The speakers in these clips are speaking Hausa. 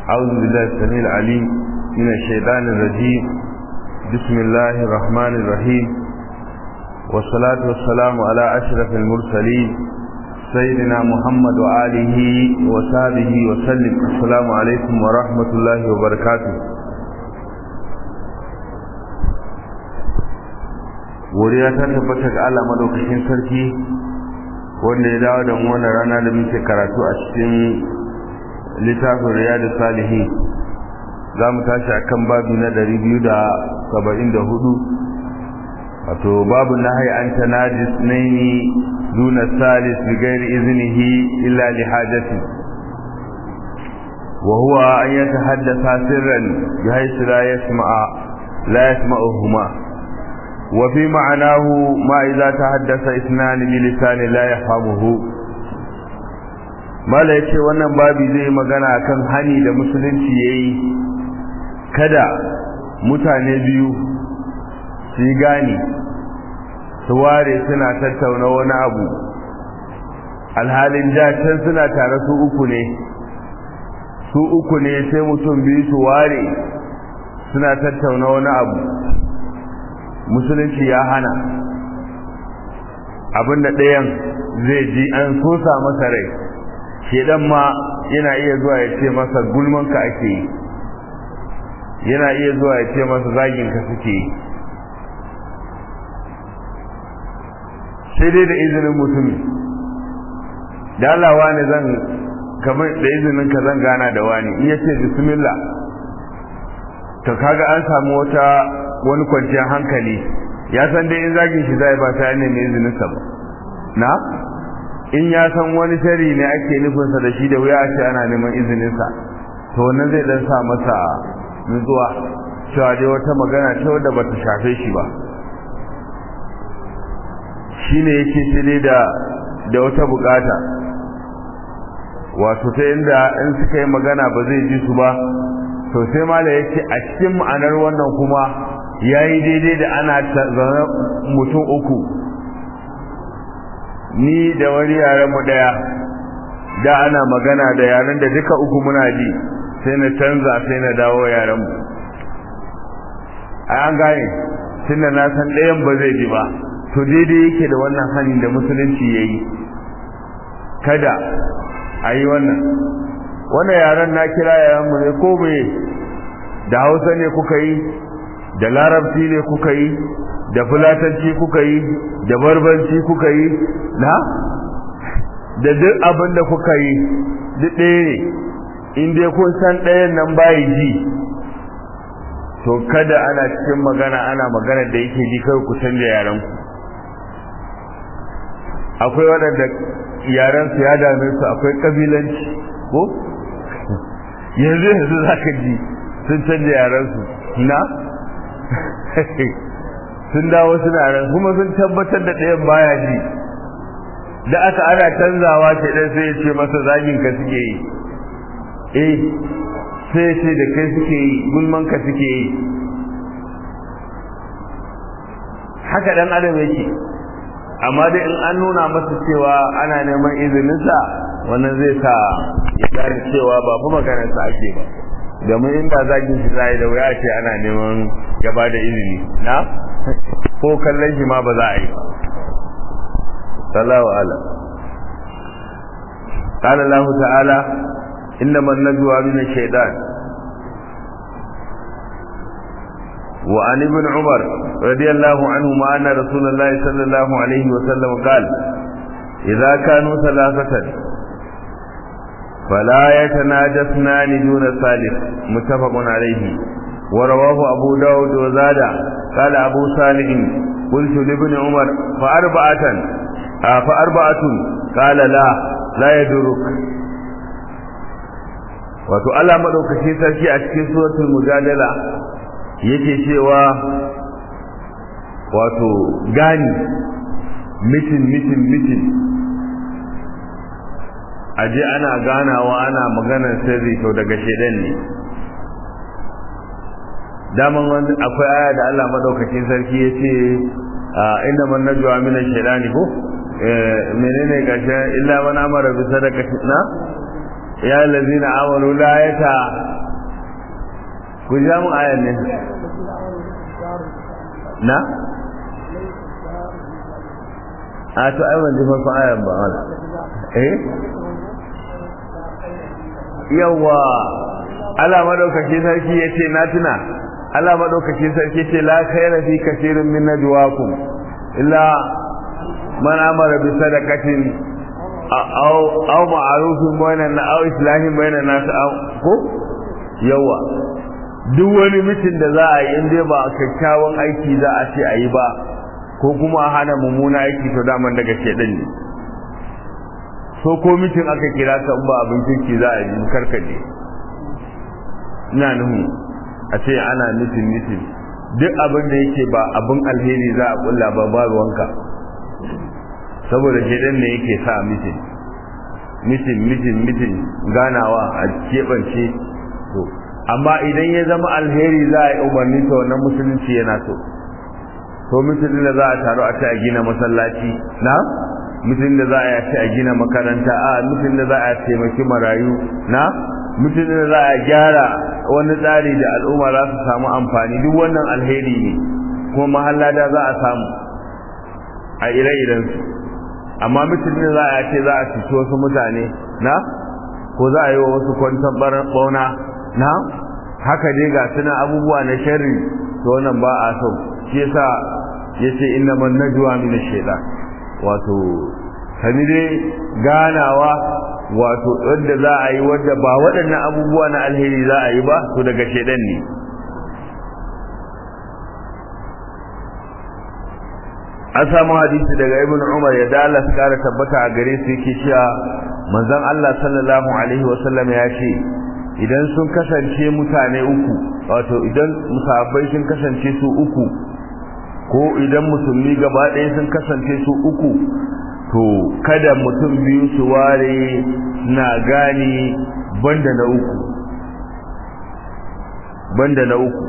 أعوذ بالله السميع العليم من الشيطان الرجيم بسم الله الرحمن الرحيم والصلاة والسلام على أشرف المرسلين سيدنا محمد وآله وصحبه وسلم السلام عليكم ورحمة الله وبركاته godiya ta tabbata ga Allah madaukakin sarki wanda ya dawo da mu wannan rana da muke karatu a cikin littafin riyadu salihin za mu tashi a kan babu na ɗari biyu da saba'in da hudu wato babu na hai an ta najis naini duna salis bi gairi izinihi illa li hajati wa huwa an yatahaddasa sirran bi haythu la yasma'a la yasma'uhuma wa fi ma'anahu ma idza tahaddasa ithnan bi lisani la yafhamuhu mala ya ce wannan babi zai magana kan hani da musulunci ya yi kada mutane biyu su yi gani su ware suna tattauna wani abu alhalin can suna tare su uku ne su uku ne sai mutum biyu su ware suna tattauna wani abu musulunci ya hana abinda ɗayan zai ji an sosa masa rai shedan ma yana iya zuwa ya ce masa gulmanka ake yi yana iya zuwa ya ce masa zaginka suke yi sai dai da izinin mutumi da Allah wani zan kamar da izinin ka zan gana da wani in yace bismillah to kaga an samu wata wani kwanciyar hankali ya san dai in zagin shi zai ba ta ne mai izinin sa ba na in ya san wani shari ne ake nufinsa da shi da wuya ce ana neman izininsa to wannan zai dan sa masa nutsuwa cewa dai wata magana ta wadda bata shafe shi ba shine yake sai da da wata bukata wato ta inda in suka yi magana ba zai ji su ba to sai mala yake a cikin ma'anar wannan kuma yayi daidai da ana zaune mutum uku ni da wani yaren mu daya da ana magana da yaren da duka uku muna ji sai na canza sai na dawo yaren mu an gane tunda na san ɗayan ba zai ji ba to daidai yake da wannan hani da musulunci ya yi kada a yi wannan wannan yaren na kira yaren mu ne ko bai da hausa ne kuka yi da larabci ne kuka yi da fulatanci kuka yi da barbanci kuka yi na da duk abin da kuka yi duk ɗaya ne in dai kun san ɗayan nan bayi ji to kada ana cikin magana ana magana da yake ji kai ku canja yaran ku akwai waɗanda yaran su ya dame su akwai kabilanci ko yanzu yanzu za ka ji sun canja yaran su na sun dawo suna ran kuma sun tabbatar da ɗayan baya ji da aka ana canzawa ce ɗan sai ya ce masa zagin ka suke yi eh sai ya ce da kai suke yi gulman ka suke yi haka ɗan adam yake amma dai in an nuna masa cewa ana neman izininsa wannan zai sa ya gane cewa ba fi maganarsa ake ba domin inda zagin shi zai da wuya ce ana neman ya ba da izini na ko kallon shi ma ba za a yi sallahu ala قال الله تعالى إنما النجوى من الشيطان وعن ابن عمر رضي الله عنهما أن رسول الله صلى الله عليه وسلم قال إذا كانوا ثلاثة فلا يتناجسنان دون ثالث متفق عليه ورواه أبو داود وزاد قال أبو صالح قلت لابن عمر فأربعة آه فأربعة قال لا لا يدرك wato Allah madaukakin sarki a cikin suratul mujadala yake cewa wato gani mitin mitin mitin aje ana ganawa ana maganar sirri to daga shedan ne daman wani akwai aya da Allah madaukakin sarki ya ce inna man najwa min ash-shaytani ko menene gashi illa man amara bi sadaqati na ya allazina amanu la yata ku ja mu ayan ne na a to ai ban ji farkon ayan ba wala eh yawa Allah madaukaki sarki yace na tuna Allah madaukaki sarki yace la khayra fi kaseerin min najwaakum illa man amara bi sadaqatin aw aw ma'rufin bainan aw islahin bainan nas aw ko yawa duk wani mitin da za a yi in dai ba kyakkyawan aiki za a ce a yi ba ko kuma a hana mummuna aiki to daman daga shedan ne so ko mitin aka kira ka ba abin kirki za a yi karkaje ina nuhu a ce ana mitin mitin duk abin da yake ba abin alheri za a kulla ba babu wanka saboda shedan ne yake sa mitin mitin mitin mitin ganawa a keɓance to amma idan ya zama alheri za a yi umarni to wannan musulunci yana so to mutum da za a taru a ce a gina masallaci na mutum da za a ce a gina makaranta a mutum da za a taimaki marayu na mutum da za a gyara wani tsari da al'umma za su samu amfani duk wannan alheri ne kuma mahallada za a samu a ire-iren su amma mutum da za a ce za a cuci wasu mutane na ko za a yi wa wasu kwanton bauna na haka dai ga suna abubuwa na sharri to wannan ba a so shi yasa yace inna man najwa min ash-shaytan wato sani dai ganawa wato wanda za a yi wanda ba waɗannan abubuwa na alheri za a yi ba to daga shedan ne an samu hadisi daga ibn umar ya da Allah kara tabbata a gare su yake cewa manzon Allah sallallahu alaihi wasallam ya ce idan sun kasance mutane uku wato idan musabbai sun kasance su uku ko idan musulmi gaba ɗaya sun kasance su uku to kada mutum biyu su ware na gane banda na uku banda na uku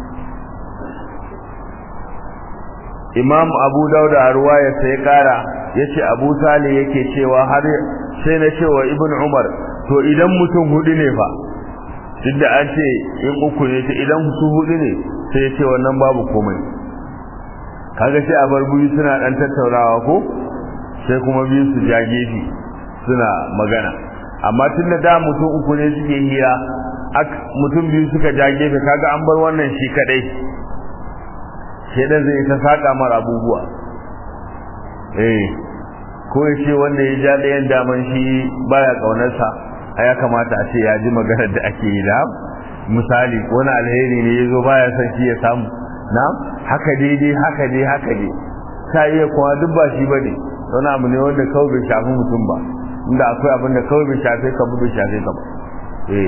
imam abu dauda a ruwaya sai kara ya ce abu sale yake cewa har sai na cewa ibn umar to idan mutum hudu ne fa duk da an ce in uku ne ta idan su hudu ne sai ya ce wannan babu komai kaga sai a bar biyu suna dan tattaunawa ko sai kuma biyu su ja gefe suna magana amma tun da da mutum uku ne suke hira mutum biyu suka ja gefe kaga an bar wannan shi kadai shedan zai ta saka mara abubuwa eh ko ya ce wanda ya ja ɗayan daman shi baya ƙaunarsa a ya kamata a ce ya ji maganar da ake yi da misali wani alheri ne ya zo baya son shi ya samu na haka daidai haka dai haka dai ta iya kuma duk ba shi ba ne wani abu ne wanda kawai bai shafi mutum ba inda akwai abin da kawai bai shafe ka bai shafe ka ba eh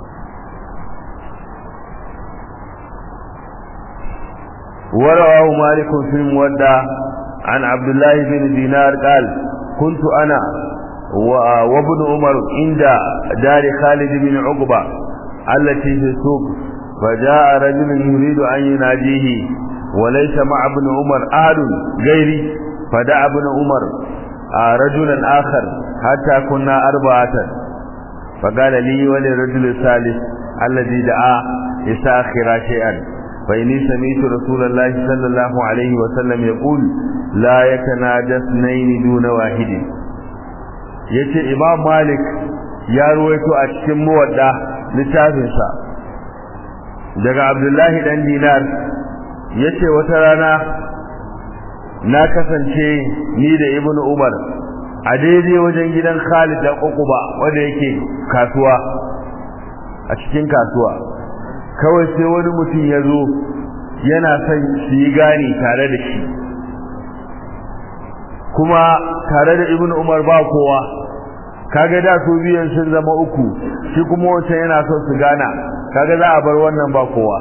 ورواه مالك في المودع عن عبد الله بن دينار قال كنت أنا وابن عمر عند دار خالد بن عقبة التي في السوق فجاء رجل يريد أن يناديه وليس مع ابن عمر أحد غيري فدعا ابن عمر رجلا آخر حتى كنا أربعة فقال لي وللرجل الثالث الذي دعا يساخر شيئا فإني سمعت رسول الله صلى الله عليه وسلم يقول لا يتناجى اثنين دون واحد yace Imam Malik ya ruwaito a cikin muwadda littafinsa daga Abdullahi dan Dinar yace wata rana na kasance ni da Ibn Umar a daidai wajen gidan Khalid da Uquba wanda yake kasuwa a cikin kasuwa kawai sai wani mutum ya zo yana son su yi gani tare da shi kuma tare da ibn umar ba kowa kaga da su biyan sun zama uku shi kuma wancan yana son su gana kaga za a bar wannan ba kowa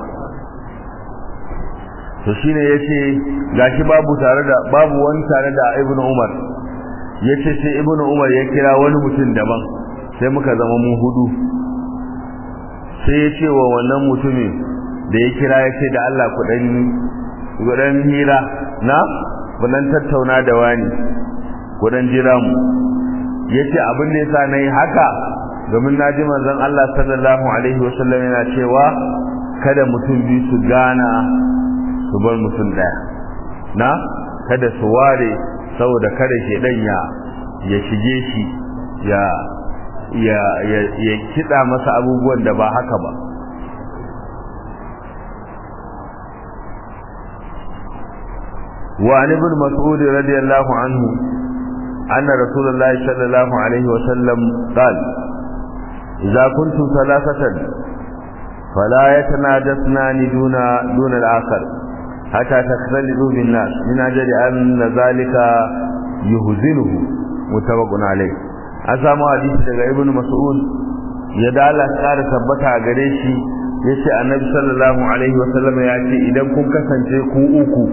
to shine yace gashi babu tare da babu wani tare da ibn umar yace sai ibn umar ya kira wani mutum daban sai muka zama mu hudu sai ya ce wa wannan mutumin da ya kira ya ce da Allah kudan hira na kudan tattauna da wani kudan jira mu ya ce abin da ya sa na yi haka domin na ji manzon Allah sallallahu alaihi wasallam yana cewa kada mutum biyu su gana su bar mutum daya na kada su ware saboda kada shedan ya ya shige shi ya ya ya, ya kida masa abubuwan da ba haka ba وعن ابن مسعود رضي الله عنه أن رسول الله صلى الله عليه وسلم قال إذا كنتم ثلاثة فلا يتناجسنان دون دون الآخر حتى تختلطوا بالناس من أجل أن ذلك يهزنه متفق عليه أسامة حديث daga Ibn Mas'ud ya dala kara tabbata a gare shi yace Annabi sallallahu alaihi wasallam ya ce idan kun kasance ku uku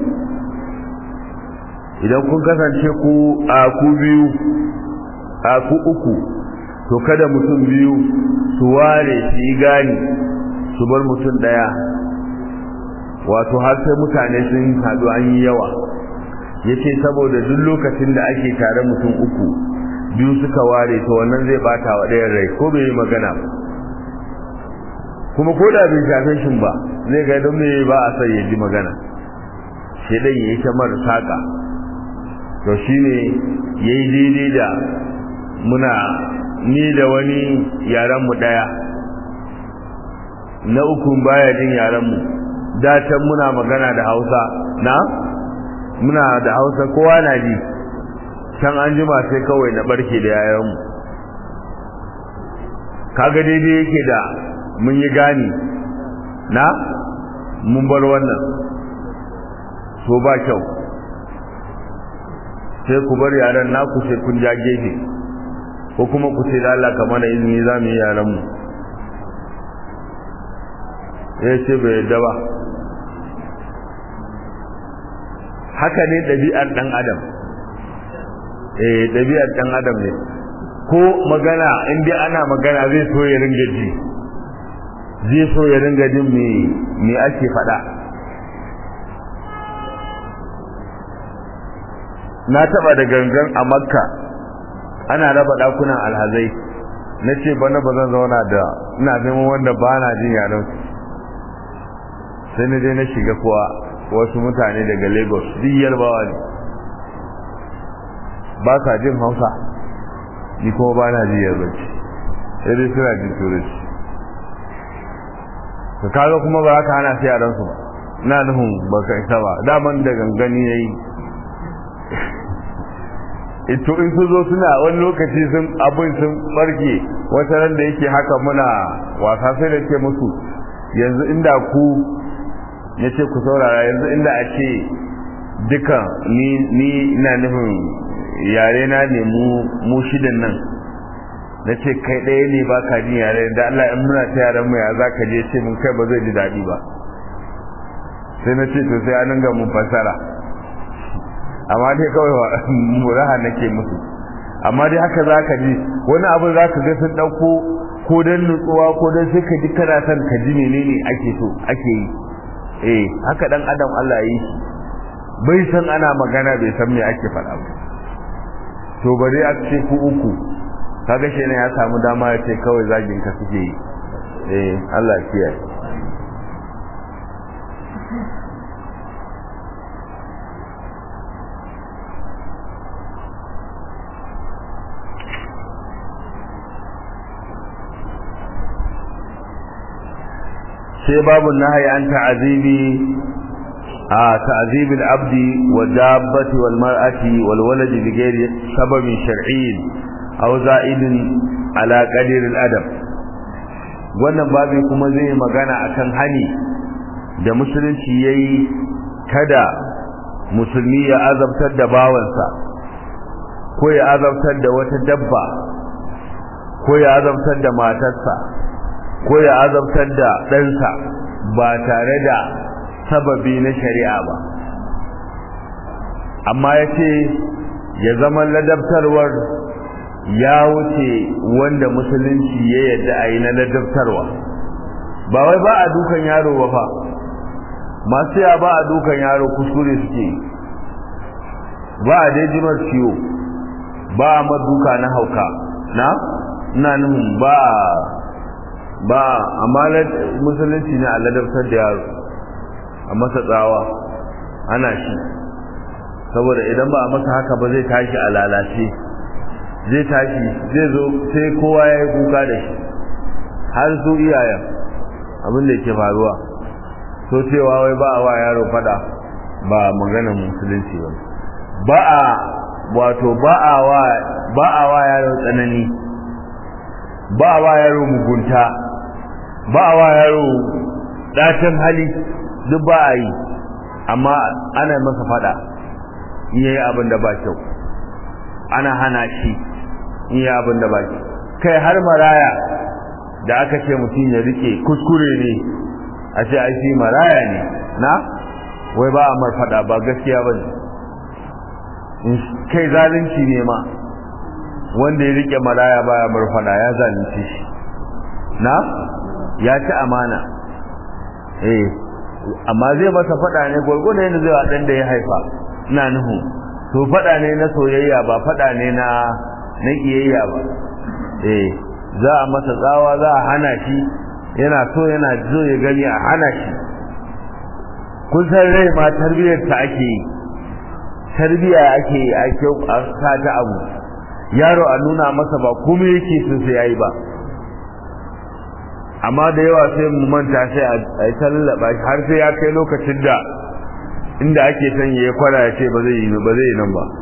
idan kun kasance ku a ku biyu a ku uku to kada mutum biyu su ware su yi gani su bar mutum daya wato har sai mutane sun haɗu an yi yawa ya ce saboda duk lokacin da ake tare mutum uku biyu suka ware to wannan zai bata wa ɗayan rai ko bai yi magana ba kuma ko da bai shafe shin ba zai ga don me ba a sai ya ji magana sai dai ya yi ta mara saƙa to shine yayi daidai da muna ni da wani yaran mu daya na uku baya jin yaran mu da can muna magana da Hausa na muna da Hausa kowa na ji can an jima sai kawai na barke da yaran mu kaga daidai yake da mun yi gani na mun bar wannan so ba kyau sai ku bar yaran naku sai kun ja gefe ko kuma ku ce da Allah ka mana izini za mu yi yaran mu ya ce bai yadda ba haka ne ɗabi'ar ɗan adam eh ɗabi'ar ɗan adam ne ko magana in dai ana magana zai so ya ringa ji zai so ya ringa jin me me ake faɗa na taba da gangan a makka ana raba dakunan alhazai na ce bana ba zan zauna da ina neman wanda ba na jin yaran sai na je na shiga kuwa wasu mutane daga lagos duk yarbawa ne ba sa jin hausa ni kuma ba na jin yarbanci sai dai suna jin turanci ka kaga kuma ba ka hana su yaran su ba na nufin ba ka isa ba daman da gangani ya yi ito in su zo suna wani lokaci sun abin sun barke wata ran da yake haka muna wasa sai da ce musu yanzu inda ku ya ce ku saurara yanzu inda a ce duka ni ni ina nufin yare na ne mu mu shidan nan na ce kai ɗaya ne ba ka jin yare da Allah in muna ta yaran mu ya za ka je ce mun kai ba zai ji daɗi ba sai na ce to sai an ga mun fasara amma dai kawai muraha nake musu amma dai haka za ka ji wani abu za ka ga sun ɗauko ko don nutsuwa ko don sai ka ji kana son ka ji menene ake so ake yi eh haka dan adam Allah ya yi shi bai san ana magana bai san me ake faɗa ba to bari a ce ku uku kaga shi ne ya samu dama ya ce kawai zagin ka suke yi eh Allah ya kiyaye sai babu nahyi an ta'azibi a ta'azibi al-abdi wa dabbati wal mar'ati wal waladi bi ghairi sababin shar'iyyin aw za'idin ala qadir al-adab wannan babu kuma zai magana akan hani da musulunci yayi kada musulmi ya azabtar da bawansa ko ya azabtar da wata dabba ko ya azabtar da matarsa ko ya azabtar da ɗansa ba tare da sababi na shari'a ba amma ya ce ya zama ladabtarwar ya wuce wanda musulunci ya yadda a yi na ladabtarwa ba wai ba a dukan yaro ba fa masu ya ba a dukan yaro kuskure suke ba a daijimar ciwo ba a maduka na hauka na ina nufin ba ba amma musulunci ne a ladabtar da yaro a masa tsawa ana shi saboda idan ba a masa haka ba zai tashi a lalace zai tashi zai zo sai kowa ya yi kuka da shi har su iyayen abin da ke faruwa so cewa wai ba a wa yaro fada ba maganar musulunci ba ba a wato ba a wa ba a wa yaro tsanani ba a wa yaro mugunta ba a wa yaro dacin hali duk ba a yi amma ana masa fada in yayi abin da ba kyau ana hana shi in yayi abin da ba kyau kai har maraya da aka ce mutum ya rike kuskure ne a ce ai shi maraya ne na wai ba a mar fada ba gaskiya ba ne kai zalunci ne ma wanda ya rike maraya baya mar fada ya zalunci shi na ya ci amana eh amma zai masa fada ne gwargwado yadda zai wa dan da ya haifa ina nuhu to fada ne na soyayya ba fada ne na na kiyayya ba eh za a masa tsawa za a hana shi yana so yana zo ya gani a hana shi kun san rai ma tarbiyyar ta ake yi tarbiyya ake yi a kyau a sa ta abu yaro a nuna masa ba kuma yake so sai yayi ba amma da yawa sai mu manta sai a yi tallaba shi har sai ya kai lokacin da inda ake son ya kwara ya ce ba zai yi ba zai yi nan ba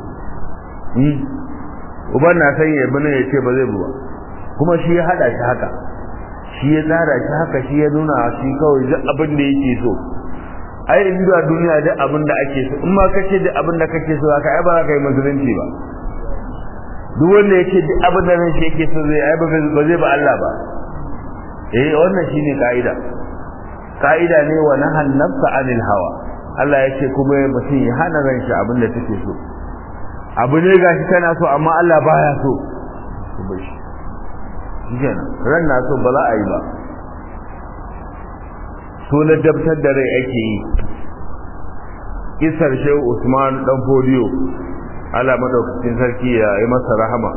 uban na son ya bi nan ya ce ba zai bi ba kuma shi ya hada shi haka shi ya tsara shi haka shi ya nuna shi kawai duk abin da yake so ai in da duniya duk abin da ake so in ma kace duk abin da kake so haka ai ba za ka yi musulunci ba duk wanda yake duk abin da ran shi yake so zai ai ba zai ba Allah ba eh wannan shine kaida kaida ne wa nahan nafsa anil hawa Allah yake kuma mutum ya hana ran shi abin da take so abu ne gashi tana so amma Allah baya so ku bar shi kenan ran na so ba za a yi ba so na dabtar da rai ake yi kisar shehu usman dan fodiyo ala madaukakin sarki ya yi masa rahama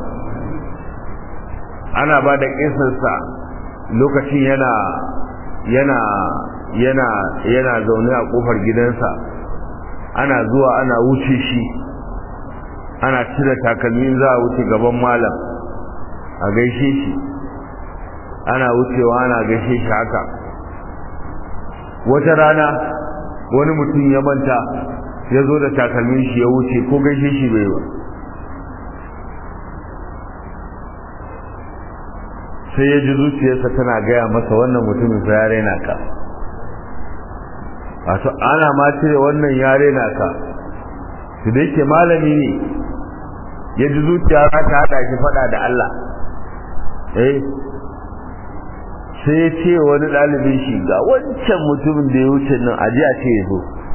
ana ba da kisarsa lokacin yana yana yana yana zaune a kofar gidansa ana zuwa ana wuce shi ana cire takalmin za a wuce gaban malam a gaishe shi ana wucewa ana gaishe shi haka wata rana wani mutum ya manta ya zo da takalmin shi ya wuce ko gaishe shi bai ba sai ya ji zuciyarsa tana gaya masa wannan mutumin sa ya raina ka wato ana ma cire wannan ya raina ka su da yake malami ne ya ji zuciya ta haɗa shi faɗa da Allah eh sai ya ce wani ɗalibin shi ga wancan mutumin da ya wuce nan a ji a ce ya zo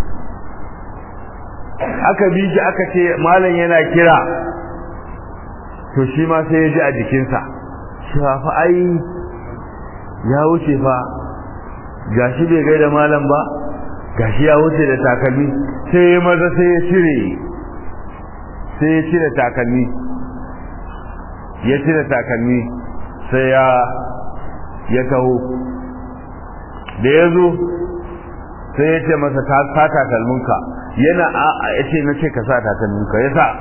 aka bi shi aka ce malam yana kira to shi ma sai ya ji a jikinsa cewa fa ai ya wuce fa gashi bai gaida malam ba gashi ya wuce da takalmi sai ya maza sai ya cire sai ya cire takalmi ya cire takalmi sai ya ya taho da ya zo sai ya ce masa ta sa takalminka yana a ya ce na ce ka sa takalminka ya sa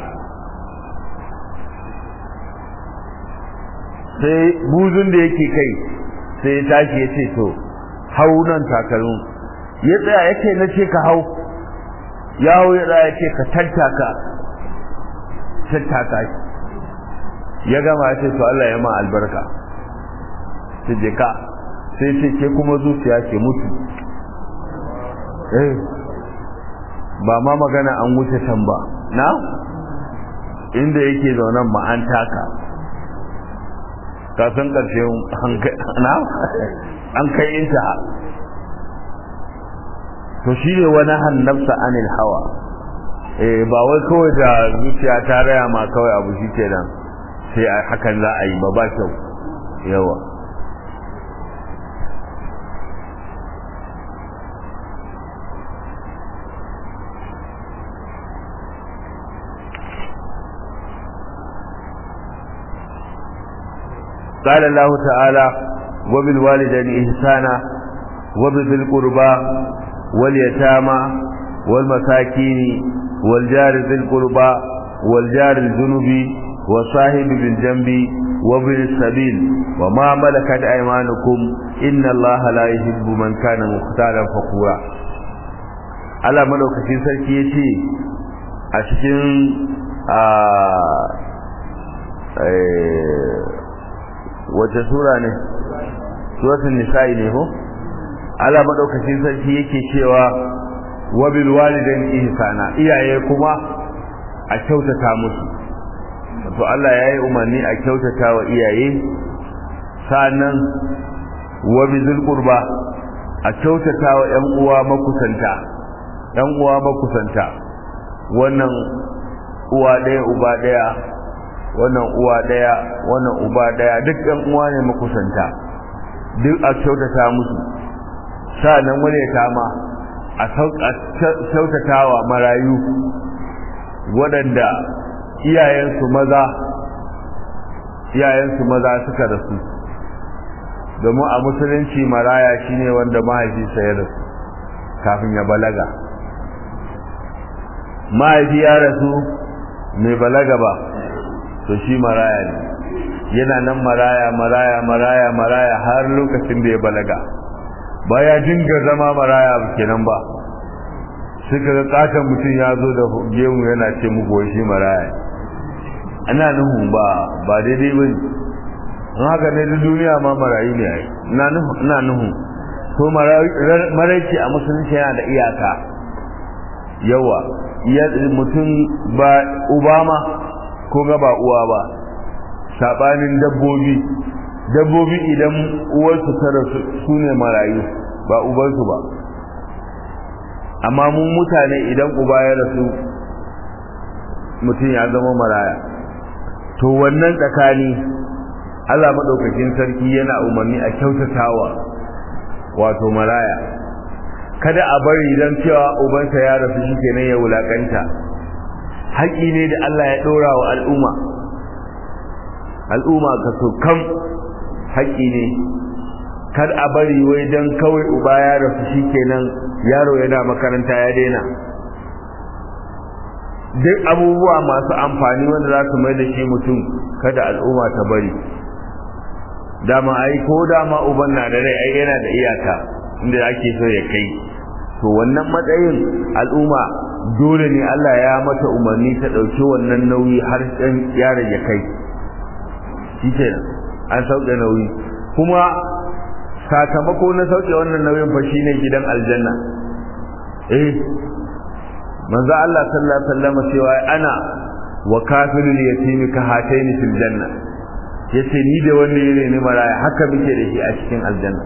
sai buzun da yake kai sai ya tashi ya ce to hau nan takalmin ya tsaya ya ce na ce ka hau ya hau ya tsaya ya ce ka tattaka tattaka ya gama ya ce to Allah ya ma albarka sai je ka sai ce ke kuma zuciya ke mutu eh ba ma magana an wuce can ba na inda yake zaunan ma an taka kasan ƙarshen na an kai inta to shi ne wani hannabsa anil hawa eh ba wai kawai da zuciya ta raya ma kawai abu shi ke nan sai hakan za a yi ba ba kyau yawa قال الله تعالى wa bil walidayni ihsana wa bil qurba wal yatama wal masakin wal jari dhil qurba wal jari al junubi wa sahib bil janbi wa bil sabil wa ma malakat aymanukum inna allaha la yuhibbu man kana mukhtalan fakhura Allah madaukakin sarki yace a cikin a wace sura ne suratul nisa'i ne ko Allah madaukakin sarki yake cewa wa bil walidaini ihsana iyaye kuma a kyautata musu to Allah yayi umarni a kyautata wa iyaye sannan wa bizul qurba a kyautata wa ƴan uwa makusanta ƴan uwa makusanta wannan uwa ɗaya uba ɗaya wannan uwa ɗaya wannan uba ɗaya duk ɗan uwa ne makusanta duk a kyautata musu sa'annan wani ya kama a kyautatawa marayu waɗanda iyayensu maza iyayensu maza suka rasu domin a musulunci maraya shine wanda mahaifinsa ya rasu kafin ya balaga mahaifi ya rasu mai balaga ba to shi maraya ne yana nan maraya maraya maraya maraya har lokacin da ya balaga ba ya dinga zama maraya kenan ba suka ga katon mutum ya zo da gemu yana ce muku shi maraya ana nuhu ba ba daidai ba ne in haka ne da duniya ma marayu ne ai ina nuhu to maraici a musulunci yana da iyaka yawa mutum ba uba ma ko ga ba uwa ba sabanin dabbobi dabbobi idan uwarsu ta rasu su ne marayu ba ubansu ba amma mun mutane idan uba ya rasu mutum ya zama maraya to wannan tsakani Allah madaukakin sarki yana umarni a kyautatawa wato maraya kada a bari dan cewa ubansa ya rasu shikenan ya wulakanta haƙi ne da Allah ya ɗora wa al'umma al'umma ka so kam haƙi ne kar a bari wai dan kawai uba ya rasu shikenan yaro yana makaranta ya daina duk abubuwa masu amfani wanda za su mai da shi mutum kada al'umma ta bari dama ai ko dama uban na da rai ai yana da iyaka inda ake so ya kai to wannan matsayin al'umma dole ne Allah ya mata umarni ta ɗauki wannan nauyi har ɗan yaron ya kai shi kenan an sauke nauyi kuma sakamako na sauke wannan nauyin fa shine gidan aljanna eh manzo Allah sallallahu alaihi wasallam cewa ana wa kafirul yatimi ka hataini fil janna yace ni da wanda yake ne maraya haka muke da shi a cikin aljanna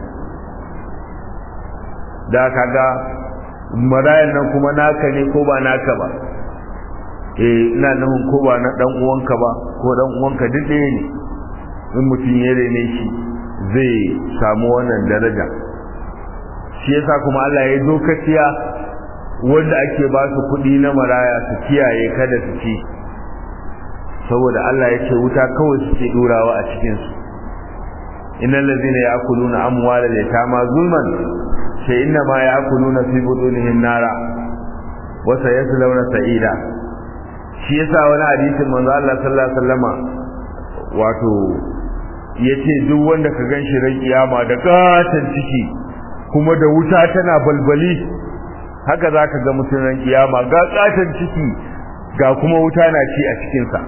da kaga marayan nan kuma naka ne ko ba naka ba eh ina nufin ko ba na dan uwanka ba ko dan uwanka duk ɗaya ne in mutum ya rene shi zai samu wannan daraja shi yasa kuma Allah ya dokaciya wanda ake ba su kuɗi na maraya su kiyaye kada su ci saboda Allah ya ce wuta kawai suke durawa a cikin su innal ladina ya'kuluna amwalal yatama zulman sai inna ma ya'kuluna fi butunihim nara wa sayaslawna sa'ida shi yasa wani hadisin manzo Allah sallallahu alaihi wasallama wato yace duk wanda ka ganshi ran kiyama da gatan ciki kuma da wuta tana balbali haka zaka ga mutum ran kiyama ga gatan ciki ga kuma wuta na ci a cikin sa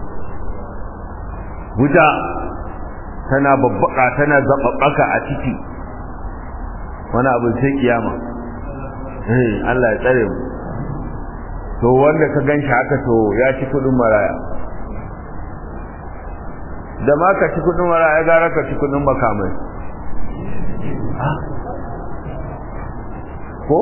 wuta tana babbaka tana zababbaka a ciki wani abu sai kiyama eh Allah ya tsare mu to wanda ka ganshi haka to ya ci kudin maraya da ma ka ci kudin maraya gara ka ci kudin makamai ko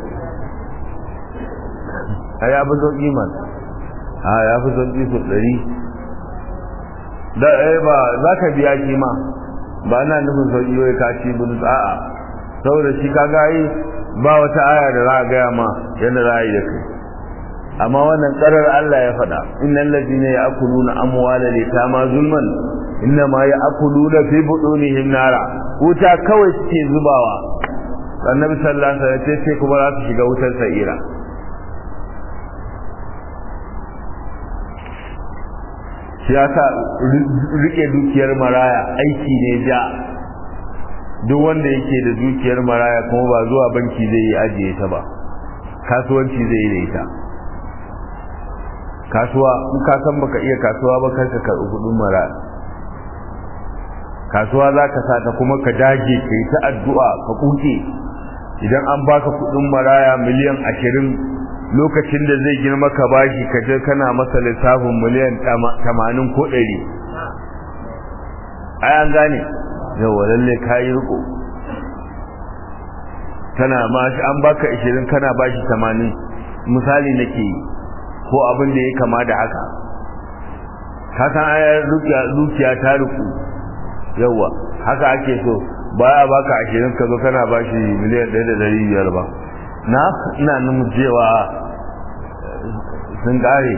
a ya fi sauƙi man a ya fi sauƙi su ɗari da eh ba za ka biya shi ma ba na nufin sauƙi wai ka ci bin a'a saboda shi ka gayi ba wata aya da za a gaya ma yadda za a yi da kai amma wannan tsarar Allah ya faɗa innal ladina ya'kuluna amwala litama zulman inna ma ya'kuluna fi butunihim nara wuta kawai suke zubawa annabi sallallahu alaihi wasallam ce kuma za su shiga wutar sa'ira shi yasa rike dukiyar maraya aiki ne ja duk wanda yake da dukiyar maraya kuma ba zuwa banki zai yi ajiye ta ba kasuwanci zai yi da ita kasuwa in ka san baka iya kasuwa ba kar ka karɓi kuɗin maraya kasuwa za ka sa ta kuma ka dage ka yi ta addu'a ka kuke idan an baka kuɗin maraya miliyan ashirin lokacin da zai girma ka bashi ka je kana masa lissafin miliyan tamanin ko ɗari ai an gane yawa lalle ka yi riko kana ma an baka ashirin kana bashi tamanin misali nake yi ko abin da ya kama da haka ka san ayar dukiya ta riku yawa haka ake so baya baka ashirin ka zo kana bashi miliyan ɗaya da ɗari biyar ba na ina nuna cewa sun ƙare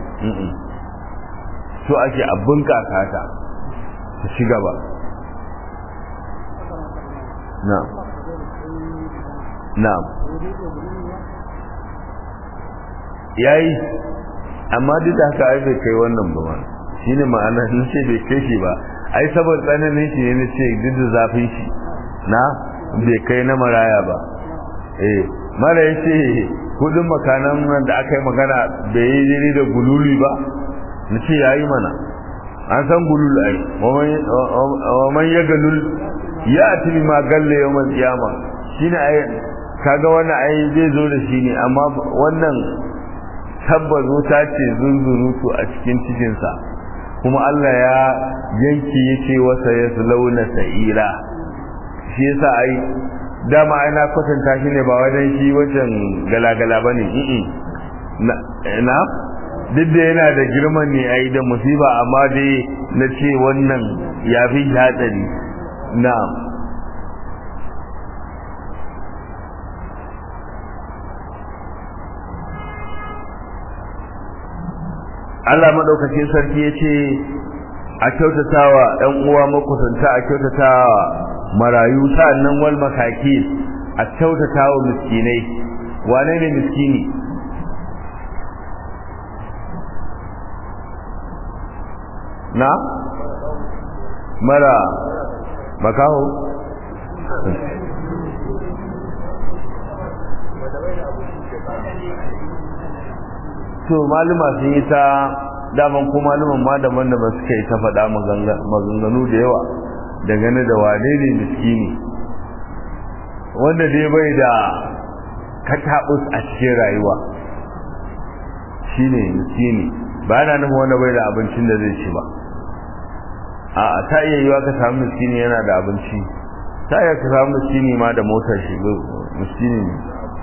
so ake abin kaka ta ta ci gaba na na yayi amma duk da haka ai bai kai wannan ba ma shine ma'ana na ce bai kai shi ba ai saboda tsananin shi ne na ce duk da zafin shi na bai kai na maraya ba eh mara ya ce kudin makanan nan da aka yi magana bai yi jini da gululi ba na ce ya yi mana an san gulul ai waman ya galul ya atibi ma galle yau man tsiyama shi ne ai kaga wannan ai zai zo da shi ne amma wannan tabbas wuta ce zunzurutu a cikin cikinsa kuma Allah ya yanki yake wasa ya launa sa'ira shi yasa ai dama ana kwatanta shi ne ba wajen shi wajen galagala ba ne na duk da yana da girman ne a yi da musiba amma dai na ce wannan ya fi hatsari na Allah maɗaukacin sarki ya ce a kyautatawa ‘yan uwa makusanta a kyautatawa marayu sa'annan wal masaki a kyautata wa miskinai wane ne miskini na mara makaho to maluma sun yi ta daman ko maluman ma da wanda ba suka yi ta faɗa maganganu da yawa dangane da wane ne miskini wanda dai bai da kataɓus a cikin rayuwa shine miskini ba yana nufin wanda bai da abincin da zai ci ba a ta iya yiwa ka samu miskini yana da abinci ta iya ka samu miskini ma da motar shi miskini ne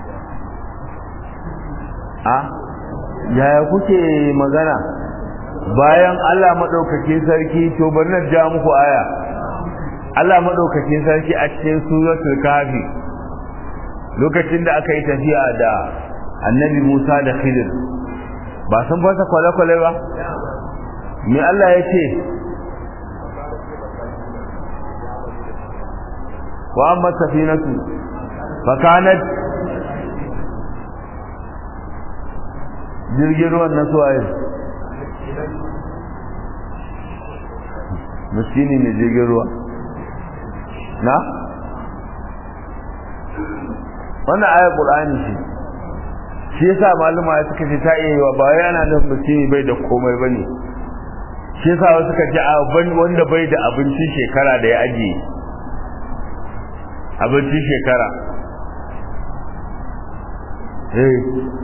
a yaya kuke magana bayan Allah maɗaukakin sarki to bari na ja muku aya Allah maɗaukakin sarki a cikin suratul kafi lokacin da aka yi tafiya da annabi Musa da Khidir ba sun fasa kwale-kwale ba me Allah ya ce wa amma safinatu fa kanat jirgin ruwan na suwaye miskini ne jirgin ruwa na wannan ayar qur'ani ce shi yasa maluma ya suka ce ta iya yiwa ba yana nufin miskini bai da komai bane shi yasa wasu suka ce a wanda bai da abincin shekara da ya ajiye abincin shekara eh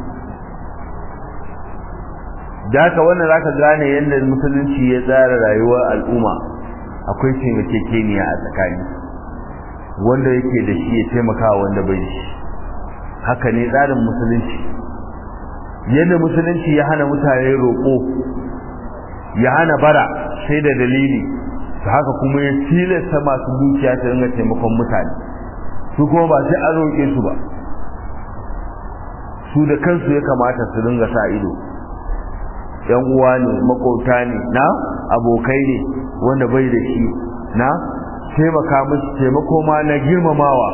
da haka wannan zaka gane yadda musulunci ya tsara rayuwar al'umma akwai taimakekeniya a tsakani wanda yake da shi ya taimaka wanda bai da shi haka ne tsarin musulunci yadda musulunci ya hana mutane roƙo ya hana bara sai da dalili ta haka kuma ya tilasta masu dukiya ta ringa taimakon mutane su kuma ba sai an roƙe su ba su da kansu ya kamata su dinga sa ido yan uwa ne makota ne na abokai ne wanda bai da shi na taimaka musu taimako ma na girmamawa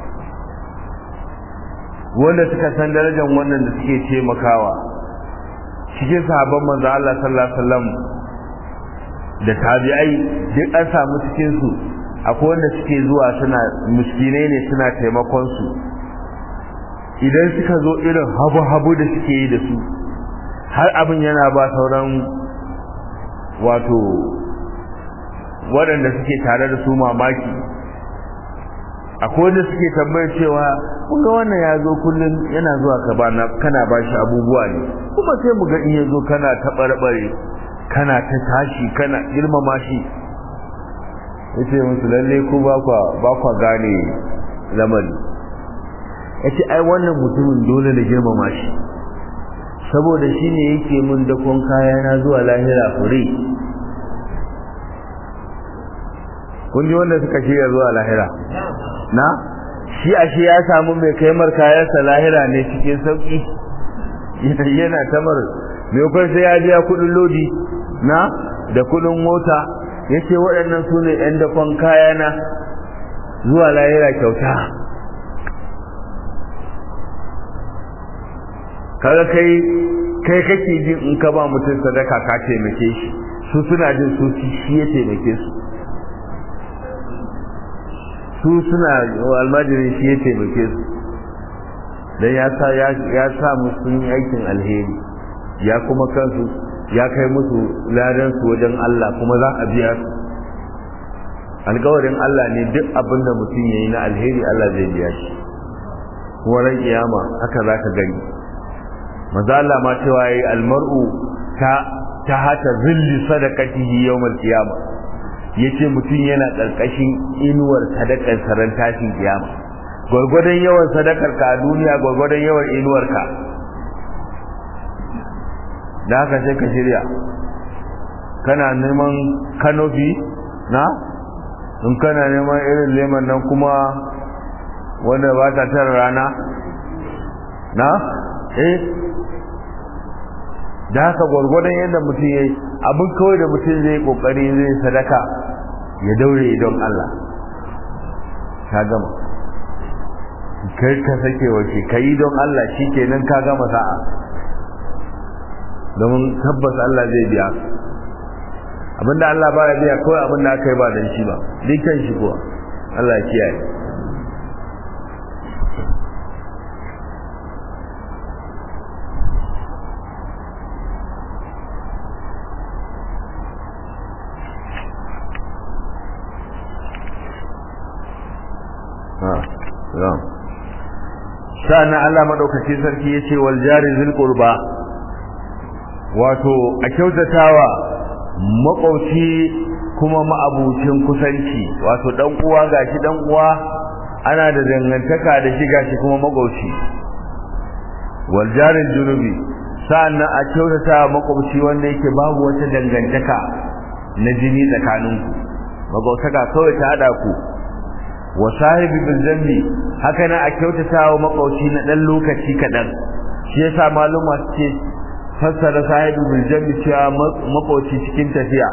wanda suka san darajar wannan da suke taimakawa cikin sahabban manzo Allah sallallahu alaihi wasallam da tabi'ai duk an samu cikin su akwai wanda suke zuwa suna miskinai ne suna taimakon su idan suka zo irin habu-habu da suke yi da su har abin yana ba sauran wato waɗanda suke tare da su mamaki akwai wanda suke tambayar cewa kun ga wannan ya zo kullum yana zuwa ka bana kana ba shi abubuwa ne kuma sai mu ga in ya zo kana ta barbare kana ta tashi kana girmama shi yace musu lalle ku ba kwa ba kwa gane lamari yace ai wannan mutumin dole na girmama shi saboda shine yake mun dakon kaya na zuwa lahira fure kun ji wanda suka shirya zuwa lahira na shi a shi ya samu mai kaimar kayansa lahira ne cikin sauki yana tamar mai kwan sai ya biya kudin lodi na da kudin mota ya ce waɗannan su ne ‘yan dakon kayana zuwa lahira kyauta kaga kai kai kake jin in ka ba mutum sadaka ka taimake shi su suna jin su shi ya taimake su su suna almajirin shi ya taimake su dan ya sa ya sa musu sun yi aikin alheri ya kuma kansu ya kai musu ladan su wajen Allah kuma za a biya su alkawarin Allah ne duk abin da mutum ya yi na alheri Allah zai biya shi kuma ran kiyama haka za ka gani maza Allah ma cewa yayi almar'u ta ta hata zilli sadaqatihi yawmal qiyama yace mutum yana karkashin inuwar sadakar saran tashin kiyama gurgurdan yawan sadakar ka a duniya gurgurdan yawan inuwar ka da haka sai ka shirya kana neman kanofi na in kana neman irin leman nan kuma wanda ba ta tara rana na eh da haka gwargwadon yadda mutum ya yi abin kawai da mutum zai kokari zai sadaka ya daure don Allah ka gama kai ka sake wace ka yi don Allah shi kenan ka gama sa'a domin tabbas Allah zai biya abinda Allah ba ya biya kawai abinda aka yi ba don shi ba dukkan shi kuwa Allah ya kiyaye sa'annan Allah madaukaki sarki yace wal jari zil qurba wato a kyautatawa makwauci kuma ma'abucin kusanci wato dan uwa gashi dan uwa ana da dangantaka da shi gashi kuma makwauci wal jari junubi sa'annan a kyautatawa makwauci wanda yake babu wata dangantaka na jini tsakaninku magwautaka kawai ta hada ku wa sahibi bil zambi haka na a kyautata wa makauci na dan lokaci kadan shi yasa maluma suke fassara sahibi bil zambi cewa makauci cikin tafiya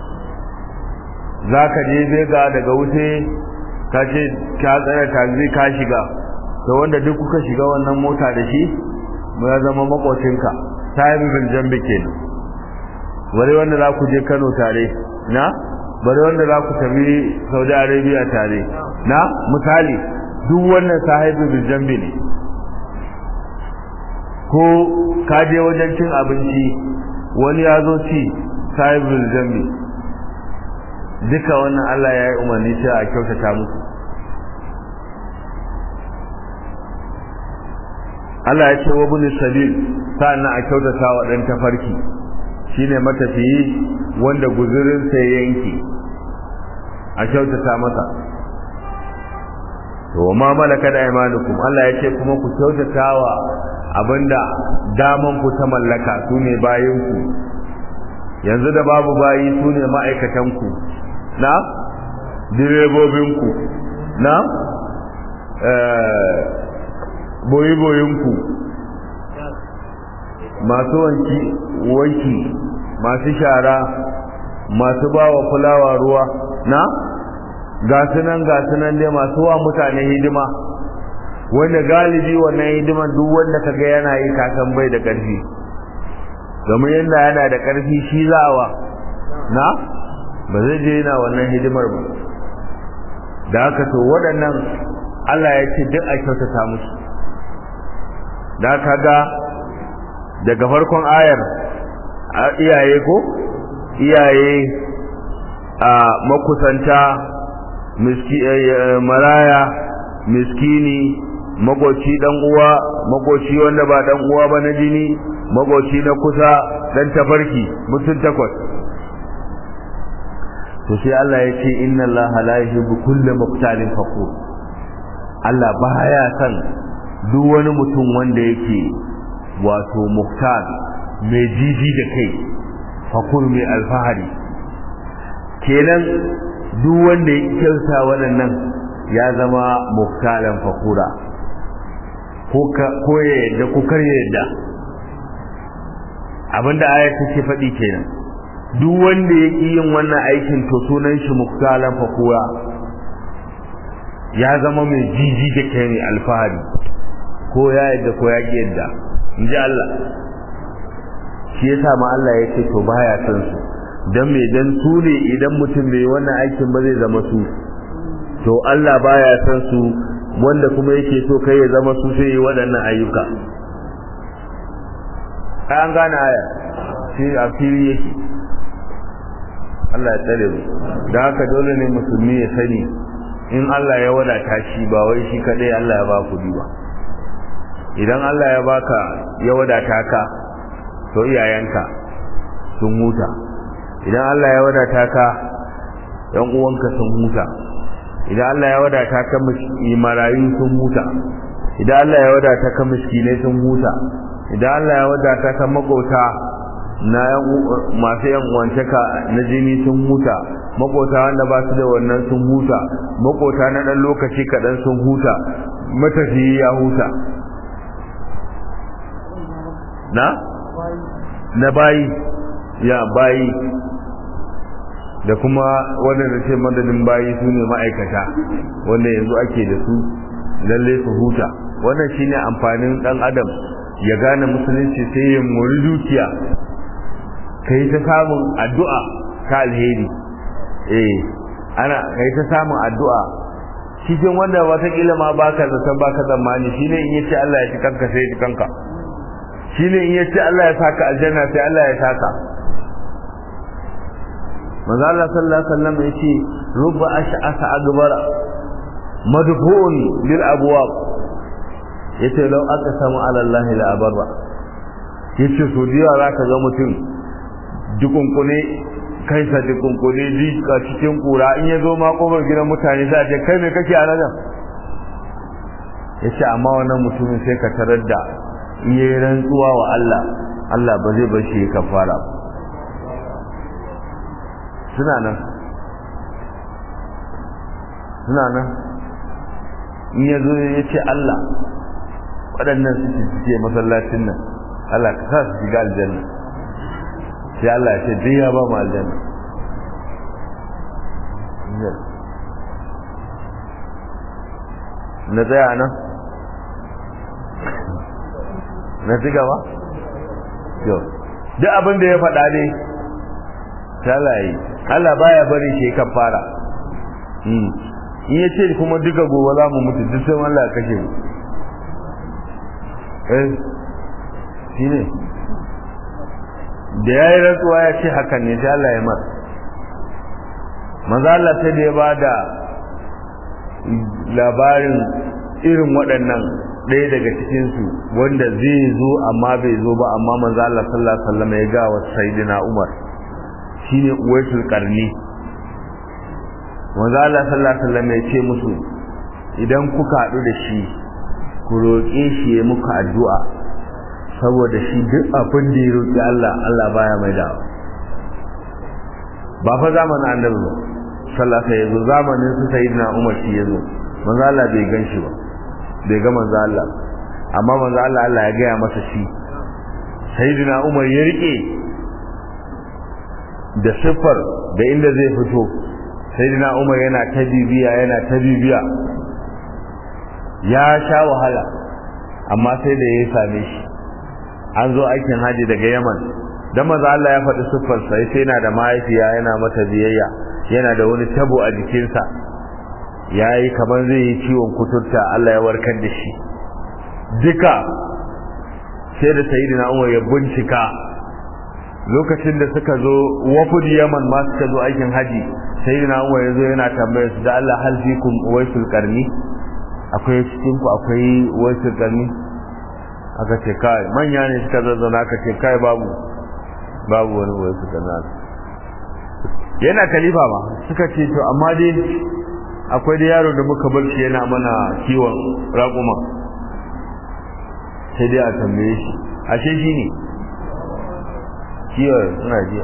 zaka je bega daga wuce ka ce ka tsara taxi ka shiga to wanda duk kuka shiga wannan mota da shi mu ya zama makocinka sahibi bil zambi kenan wani wanda za ku je Kano tare na bari wanda za ku tafi Saudi Arabia tare na misali duk wannan sahibi bil jambi ne ko ka je wajen cin abinci wani ya zo ci sahibi bil jambi duka wannan Allah ya yi umarni cewa a kyautata musu Allah ya ce wa bin sabil sa'annan a kyautata wa dan tafarki shine matafiyi wanda guzurin sa yanki a kyautata masa to ma malaka da imanukum Allah ya ce kuma ku kyautatawa abinda daman ku ta mallaka sune bayin ku yanzu da babu bayi sune ma'aikatan ku na direbobin ku na eh boyi boyin ku masu wanki wanki masu shara masu bawa fulawa ruwa na ga sunan ga sunan dai masu wa mutane hidima wanda galibi wannan hidiman duk wanda kaga yana yi kasan bai da ƙarfi domin yadda yana da ƙarfi shi za'awa na ba zai je yana wannan hidimar ba da haka to waɗannan Allah ya ce duk a kyautata musu da kaga daga farkon ayar iyaye ko iyaye a makusanta miski maraya miskini magoci dan uwa magoci wanda ba dan uwa ba na jini magoci na kusa dan tafarki mutum takwas to sai Allah ya ce inna Allah la yuhibbu kulla muqtalin faqur Allah baya san duk wani mutum wanda yake wato muqtal mai jiji da kai faqur mai alfahari kenan duk wanda ya kyauta waɗannan ya zama muqtalan faqura ko ya yadda ko kar ya yadda abinda ayat take faɗi kenan duk wanda ya ƙi yin wannan aikin to sunan shi muktalan fakura ya zama mai jiji da kai ne alfahari ko ya yadda ko ya ƙi yadda in ji Allah shi ya sa ma Allah ya ce to baya son su don me dan su ne idan mutum bai wannan aikin ba zai zama su to Allah baya son su wanda kuma yake so kai ya zama su sai waɗannan ayyuka an gane aya shi a fili yake Allah ya tsare mu da haka dole ne musulmi ya sani in Allah ya wadata shi ba wai shi kadai Allah ya ba kudi ba idan Allah ya baka ya wadata ka to iyayenka sun huta idan Allah ya wadata ka yan uwanka sun huta idan Allah ya wadata ka marayu sun huta idan Allah ya wadata ka miskinai sun huta idan Allah ya wadata ka magauta na masu yan uwantaka na jini sun huta makota wanda ba su da wannan sun huta makota na dan lokaci kaɗan sun huta matafiyi ya huta na na bayi ya bayi da kuma waɗanda ce madadin bayi su ne ma'aikata wanda yanzu ake da su lalle su huta wannan shine amfanin ɗan adam ya gane musulunci sai ya muri dukiya kai ta samun addu'a ta alheri eh ana kai ta samun addu'a cikin wanda watakila ma baka zaton baka zamani shine in yace Allah ya ci kanka sai ya ci kanka shine in yace Allah ya saka aljanna sai Allah ya saka manzo Allah sallallahu alaihi wasallam yace rubba ash'asa agbara madfu'un bil abwab yace law aqsama ala Allah la abarra yace so diya zaka ga mutum dukunkune kaisa dukunkune jika cikin kura in ya zo ma kofar gidan mutane sai ce kai me kake a nan yace amma wannan mutumin sai ka tarar da in yayi rantsuwa wa Allah Allah ba zai bar shi ya kafara suna nan suna nan in ya zo ya ce Allah waɗannan su ce masallacin nan Allah ka sa su shiga aljanna sai Allah ya ce duk ya ba mu aljanna na tsaya nan na ci gaba yau duk abin da ya faɗa ne ta Allah yi Allah baya bari shi kan fara in ya ce kuma duka gobe za mu mutu duk sai Allah ya kashe mu eh shi ne da ya yi rantsuwa ya ce hakan ne sai Allah ya mar maza Allah sai da ya ba da labarin irin waɗannan ɗaya daga cikinsu wanda zai zo amma bai zo ba amma maza Allah sallallahu alaihi wasallam ya ga wa sayyidina Umar shine uwaisul qarni maza Allah sallallahu alaihi wasallam ya ce musu idan kuka haɗu da shi ku roƙe shi ya muku addu'a saboda shi duk abin da ya roƙi Allah Allah baya mai da ba fa zamanin annabi ba sallallahu alaihi wasallam zamanin su sayyidina Umar shi yazo manzo Allah bai gan shi ba bai ga manzo Allah amma manzo Allah Allah ya gaya masa shi sayyidina umar ya rike da siffar da inda zai fito sayyidina umar yana ta bibiya yana ta bibiya ya sha wahala amma sai da ya same shi an zo aikin haji daga yaman dan maza Allah ya faɗi siffar sai sai yana da mahaifiya yana mata biyayya yana da wani tabo a jikinsa yayi kamar zai yi ciwon kuturta Allah ya warkar da shi duka sai da sayyidina Umar ya bincika lokacin da suka zo wafud Yaman ma suka zo aikin haji sayyidina Umar ya zo yana tambayar su da Allah hal fikum waisul qarni akwai cikin ku akwai waisul qarni aka ce kai manya ne suka zazzana aka ce kai babu babu wani waisul qarni yana kalifa ma suka ce to amma dai akwai da yaro da muka bar shi yana mana kiwon raƙuma sai dai a tambaye shi ashe shi ne kiwon suna jiya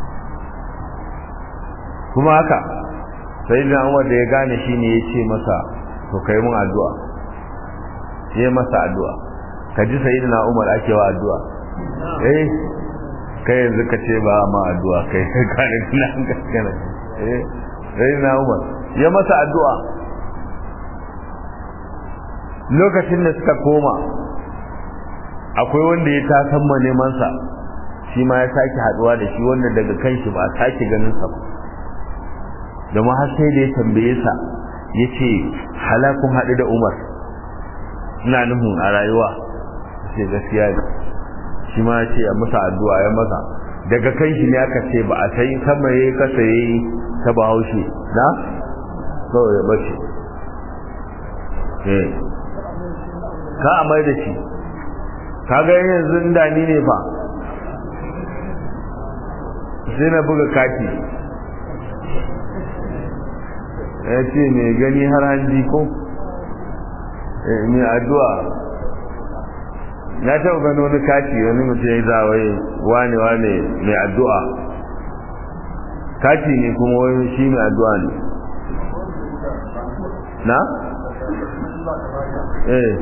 kuma haka sai da Umar da ya gane shi ne ya ce masa to kai mun addu'a ya masa addu'a ka ji sayyidina Umar ake wa addu'a eh kai yanzu ka ce ba ma addu'a kai ka ne kina gaskana eh sayyidina Umar ya masa addu'a lokacin da suka koma akwai wanda ya tasamma neman sa shi ma ya sake haduwa da shi wanda daga kan shi ba sake ganin sa da ma har sai da ya tambaye sa yace halakun hadu da Umar ina nufin a rayuwa sai gaskiya ne shi ma yace ya masa addu'a ya masa daga kan shi ne aka ce ba a sai sama yayi kasa yayi ta bahaushe na kawai ya bace eh ka amai da shi kaga yanzu da ni ne fa sai na buga kati ya ce mai gani har hanji ko mai addu'a na taɓa gano wani kati wani mutum ya yi zawai wane wane mai addu'a kati ne kuma wani shi mai addu'a ne na? eh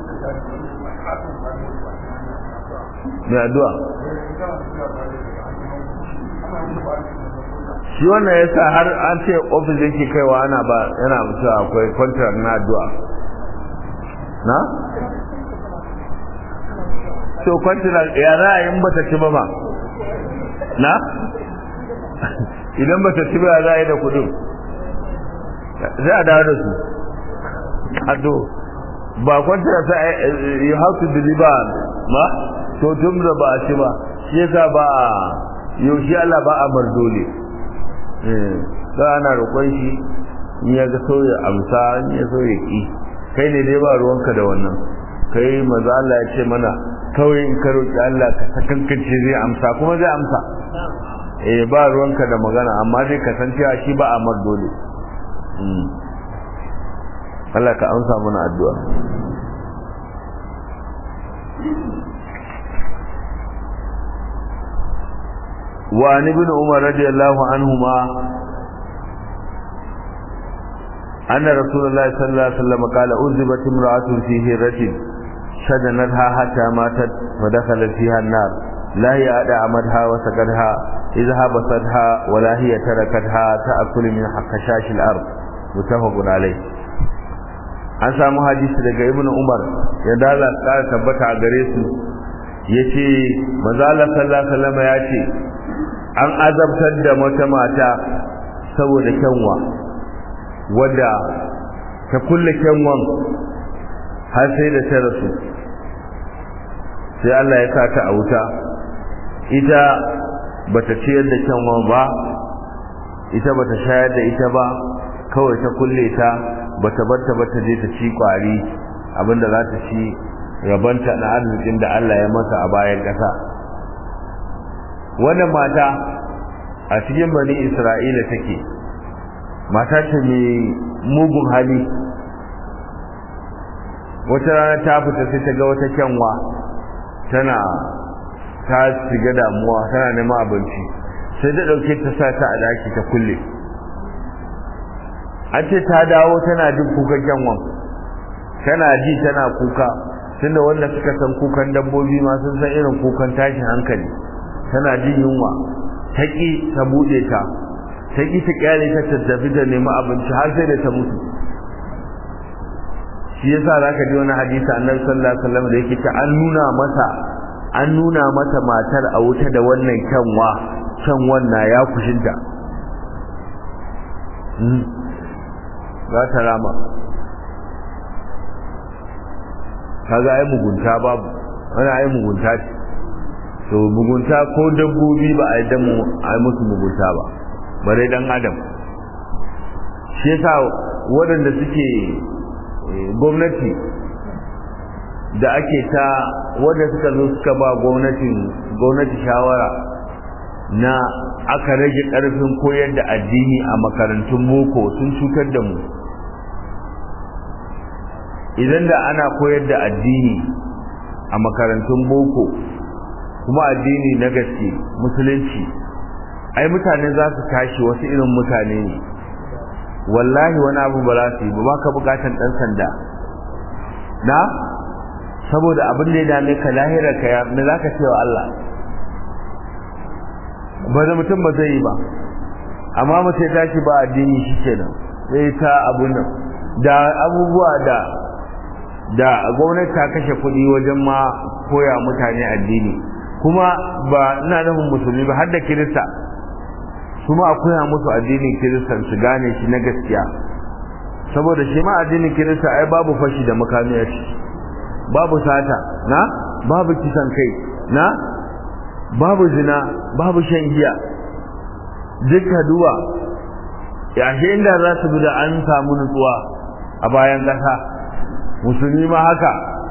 mai addu'a shi wannan yasa har an ce ofis yake kaiwa ana ba yana mutuwa akwai contract na addu'a na? so contract ya za a yi bata ci ba ma na? idan bata ci ba za a yi da kudin sai a dawo da su ado ba contract you have to deliver ma to tun da ba a ci ba shi yasa ba a yaushe Allah ba a bar dole da ana roƙon shi in ya ga so ya amsa in ya so ya ki kai ne dai ba ruwanka da wannan kai maza Allah ya ce mana kawai in ka roƙi Allah ka sakankance zai amsa kuma zai amsa eh ba ruwanka da magana amma dai ka san cewa shi ba a mar dole Allah ka amsa mana addu'a وعن ابن عمر رضي الله عنهما أن رسول الله صلى الله عليه وسلم قال أذبت امرأة في هرة شدنتها حتى ماتت فدخلت فيها النار لا هي أدعمتها وسقتها إذا هبستها ولا هي تركتها تأكل من خشاش الأرض متفق عليه an samu hadisi daga ibnu umar ya dala tsara tabbata a gare su yace manzo Allah sallallahu alaihi wasallam ya ce an azabtar da wata mata saboda kyanwa wadda ta kulle kyanwan har sai da ta rasu sai Allah ya sa ta a wuta ita bata ciyar da kyanwan ba ita bata shayar da ita ba kawai ta kulle ta bata barta bata je ta ci kwari abinda za ta ci rabanta na arzikin da Allah ya masa a bayan ƙasa wannan mata a cikin bani isra'ila take mata ce mai mugun hali wata rana ta fita sai ta ga wata kyanwa tana ta shiga damuwa tana neman abinci sai ta ɗauke ta sa ta a daki ta kulle an ce ta dawo tana jin kuka kyanwan tana ji tana kuka tunda wanda suka san kukan dabbobi ma sun san irin kukan tashin hankali tana jin yunwa ta ƙi ta buɗe ta ta ƙi ta ƙyale ta tattafi da nemi abinci har sai da ta mutu shi yasa zaka ji wani hadisi annabi sallallahu alaihi wasallam da yake ta an nuna masa an nuna mata matar a wuta da wannan kyanwa kyanwan na ya kushinta za ta rama kaga ai mugunta babu wani ai mugunta ce to mugunta ko dabbobi ba a yadda mu ai musu mugunta ba bare dan adam shi yasa waɗanda suke gwamnati da ake ta wanda suka zo suka ba gwamnatin gwamnati shawara na aka rage ƙarfin koyar da addini a makarantun boko sun cutar da mu idan da ana koyar da addini a makarantun boko kuma addini na gaske musulunci ai mutane za su tashi wasu irin mutane ne wallahi wani abu ba za su yi ba ka bukatan dan sanda na saboda abin da ya dame ka lahira ka ya me za ka ce wa Allah ba da mutum ba zai yi ba amma mutum ya tashi ba addini shi kenan sai ta abun nan da abubuwa da da gwamnati ta kashe kuɗi wajen ma koya mutane addini kuma ba ina nufin musulmi ba har da kirista kuma a koya musu addinin kiristan su gane shi na gaskiya saboda shi ma addinin kirista ai babu fashi da makami a ciki babu sata na babu kisan kai na babu zina babu shan giya duka duwa yashe inda za su bi da an samu nutsuwa a bayan ƙasa musulmi ma haka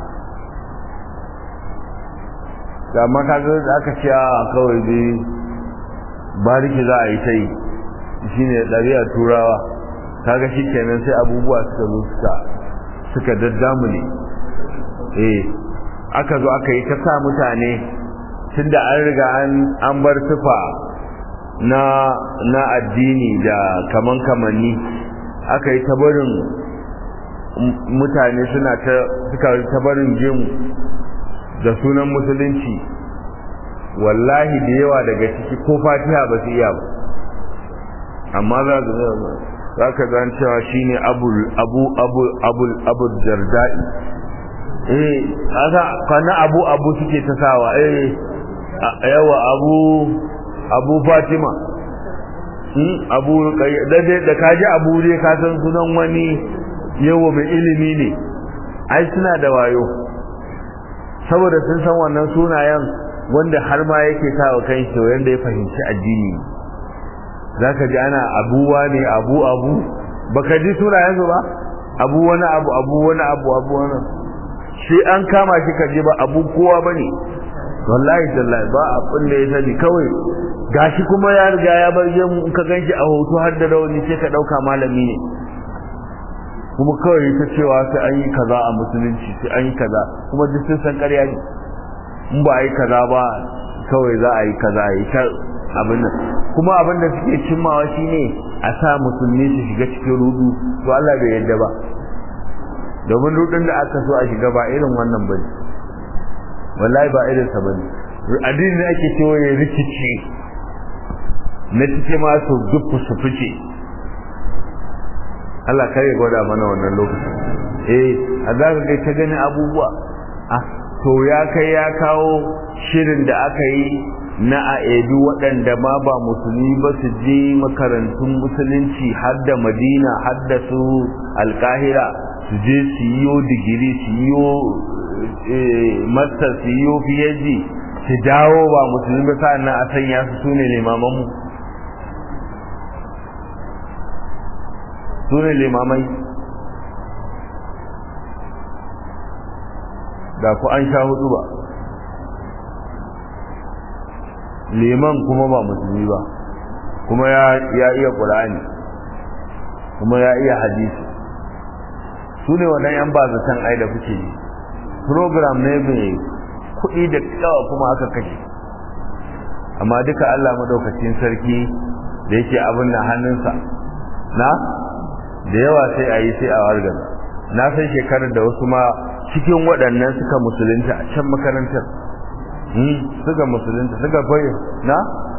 ga makagar da aka ce a kawai dai bariki za a yi ta yi shi ne ɗari'ar turawa kaga shi kenan sai abubuwa suka zo suka suka daddamu ne eh aka zo aka yi ta sa mutane tun da an riga an bar tufa na na addini da kaman kamanni aka yi ta barin mutane suna ta suka ta barin gemu da sunan musulunci wallahi da yawa daga ciki ko fatiha ba su iya ba amma za ka za ka zan cewa shine abu abu abu abu abu jardai eh aka kana abu abu suke ta sawa eh yawa abu abu fatima hmm abu da da kaji abu ne ka san sunan wani yawa mai ilimi ne ai suna da wayo saboda sun san wannan sunayen wanda har ma yake sawa kan shi wanda ya fahimci addini zaka ji ana abuwa ne abu abu baka ji sunayen su ba abu wani abu abu wani abu abu wani shi an kama shi kaje ba abu kowa bane wallahi tallahi ba abin da ya sani kawai gashi kuma ya riga ya bar mu in ka ganshi a hoto har da rawani sai ka dauka malami ne kuma kawai ta cewa sai an yi kaza a musulunci sai an yi kaza kuma duk sun san ƙarya ne in ba a yi kaza ba kawai za a yi kaza a yi ta abin nan kuma abin da suke cimmawa shine a sa musulmi su shiga cikin rudu to Allah bai yarda ba domin rudin da aka so a shiga ba irin wannan bane wallahi ba irin sa bane addini ne ake cewa ya rikice na cike ma su duk su fice Allah kare gwada mana wannan lokacin eh a za ka kai ta gani abubuwa ah to ya kai ya kawo shirin da aka yi na a edu waɗanda ma ba musulmi ba su je makarantun musulunci har da madina har da su alkahira su je su yi digiri su yi master su yi phd su dawo ba musulmi ba sa'an nan a sanya su su ne limamanmu su ne limamai da ku an sha hudu ba liman kuma ba musulmi ba kuma ya iya ƙura'ani kuma ya iya hadisi su ne wannan yan bazatan ai da kuke yi program ne mai kuɗi da yawa kuma aka kashe amma duka Allah madaukakin sarki da yake abin da hannunsa na da yawa sai a yi sai a wargaza na san shekarar da wasu ma cikin waɗannan suka musulunta a can makarantar suka musulunta suka fayi na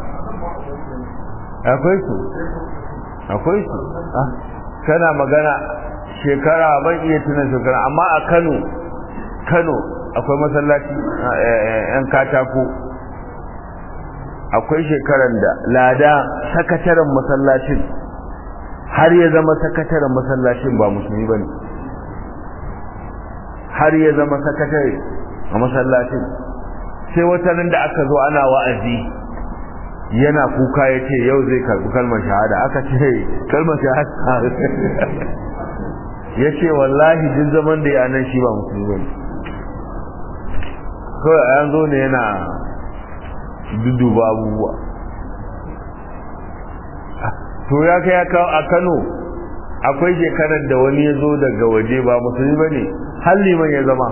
akwai su akwai su kana magana shekara ban iya tuna shekara amma a kano kano akwai masallaci yan katako akwai shekaran da lada sakataren masallacin har ya zama sakataren masallacin ba musulmi ba ne har ya zama sakatare a masallacin sai wata nan da aka zo ana wa'azi yana kuka ya ce yau zai karɓi kalmar shahada aka ce kalmar shahada ya ce wallahi duk zaman da yanan shi ba musulmi ba ne kawai a yanzu ne yana duduba abubuwa to ya kai ya kawo a kano akwai shekarar da wani ya zo daga waje ba musulmi ba ne har liman ya zama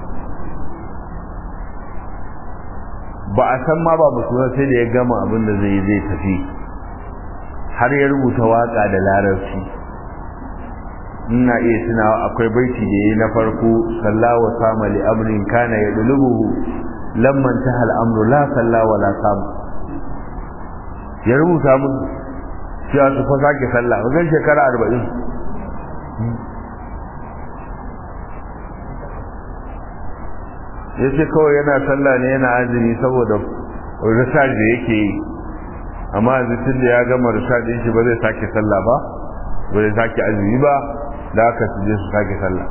ba a san ma ba musulman sai da ya gama abin da zai zai tafi har ya rubuta waka da larabci ina iya tunawa akwai baiti da yayi na farko sallawa sama li amrin kana ya dulubuhu lamman tahal amru la salla wa la sam ya rubuta mun cewa su fa sake sallah wajen shekara arba'in ya ce kawai yana sallah ne yana azumi saboda research da yake yi amma yanzu tun da ya gama research din shi ba zai sake sallah ba ba zai sake azumi ba da aka su je su sake sallah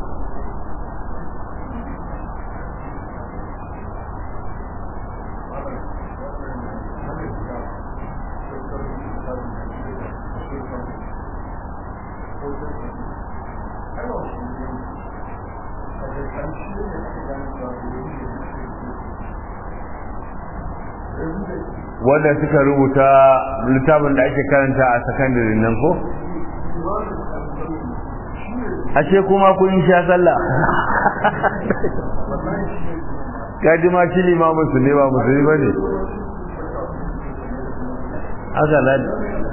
wanda suka rubuta littafin da ake karanta a sakandare nan ko? ashe kuma kun sha sallah kaji ma shi limamin su ne ba musulmi ba ne aka ladi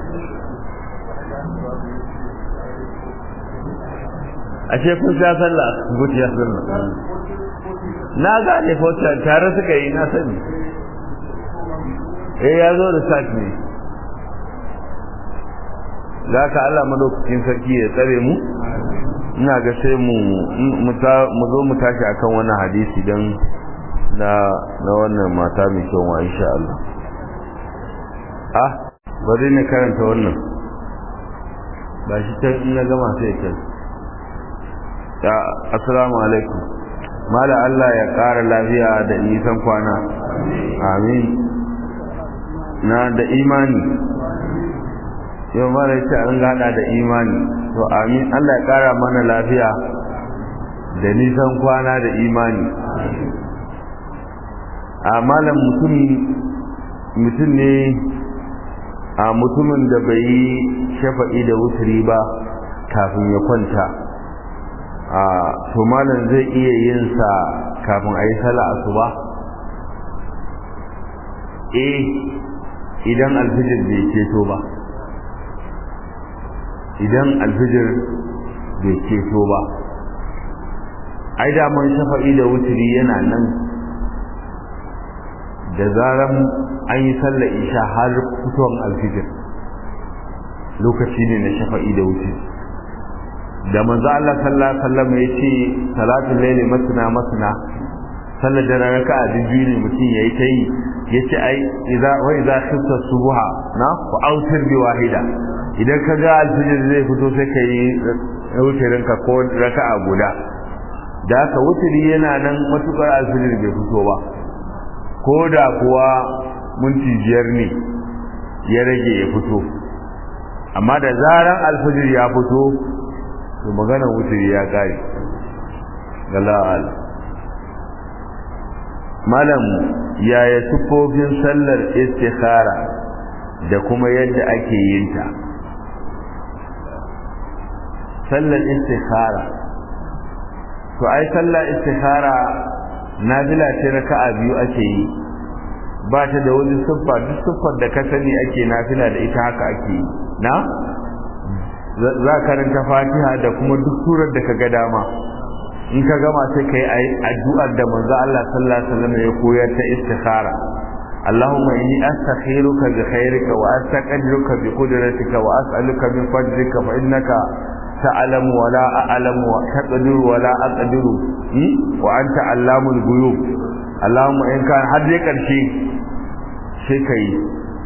ashe kun sha sallah guciya sallah na gane fauta tare suka yi na sani eh ya zo da sati ne za ka Allah madaukakin sarki ya tsare mu ina ga sai mu mu zo mu tashi akan wannan hadisi don na na wannan mata mai kyau wa insha Allah ah bari ne karanta wannan ba shi ta na gama sai ta ya assalamu alaikum mala Allah ya ƙara lafiya da nisan kwana amin na da imani yau mara yace an gada da imani to amin Allah ya kara mana lafiya da nisan kwana da imani a malam mutum mutum ne a mutumin da bai yi shafa'i da wuturi ba kafin ya kwanta a to malam zai iya yin sa kafin a yi sallah asuba eh idan alfijir bai ceto ba idan alfijir bai ceto ba ai daman shafa'i da wuturi yana nan da zaran an yi sallar isha har fitowar alfijir lokaci ne na shafa'i da wuturi da manzo Allah sallallahu alaihi wasallam ya ce salatul layli masna masna sallar da raka'a biyu ne mutum yayi ta yi yace ai idza wa idza khifta subha na fa autir bi wahida idan ka ga alfijir zai fito sai ka yi wutirin ka ko raka'a guda da haka wutiri yana nan matukar alfijir bai fito ba ko da kuwa minti biyar ne ya rage ya fito amma da zaran alfijir ya fito to magana wutiri ya kare gala'al malam yaya sufofin sallar istikhara da kuma yadda ake yin ta sallar istikhara to ai sallar istikhara nafila ce raka'a biyu ake yi ba ta da wani siffa duk siffar da ka sani ake nafila da ita haka ake yi na za karanta fatiha da kuma duk surar da ka ga dama in ka gama sai kai addu'ar da manzo Allah sallallahu alaihi wasallam ya koyar ta istikhara اللهم إني أستخيرك بخيرك وأستقدرك بقدرتك وأسألك من فضلك فإنك تعلم ولا أعلم وتقدر ولا أقدر وأنت علام الغيوب اللهم إن كان حد يكرشي sai ka yi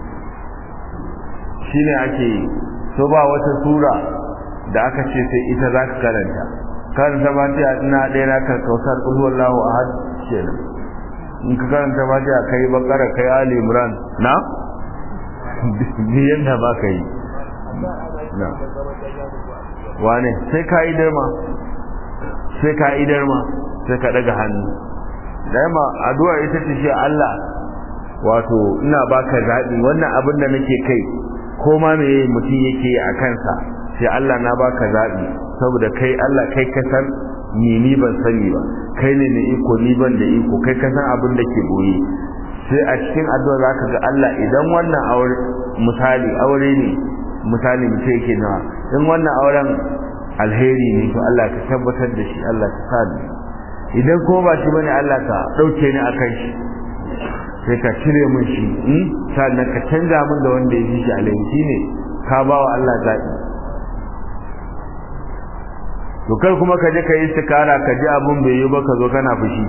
shi ne ake yi so ba wata sura da aka ce sai ita za ka karanta karanta ba ta ina ɗaya na karkautar ƙulwallahu a had kenan in ka karanta ba ta kai bakara kai ali imran na biyan da ba ka yi na wane sai ka idar ma sai ka idar ma sai ka daga hannu dama addu'a ita ce shi Allah wato ina baka zaɓi wannan abin da nake kai ko ma me mutum yake a kansa sai Allah na baka zaɓi saboda kai Allah kai ka san ni ni ban sani ba kai ne ne iko ni ban da iko kai ka san abin da ke boye sai a cikin addu'a zaka ga Allah idan wannan aure misali aure ne misali mutum yake nawa in wannan auren alheri ne to Allah ka tabbatar da shi Allah ka sa idan ko ba shi bane Allah ka dauke ni akan shi sai ka cire min shi in sannan ka canza min da wanda ya fi shi alheri ne ka ba wa Allah zaɓi to kai kuma ka je ka yi istikara ka ji abun bai yi ba ka zo kana fushi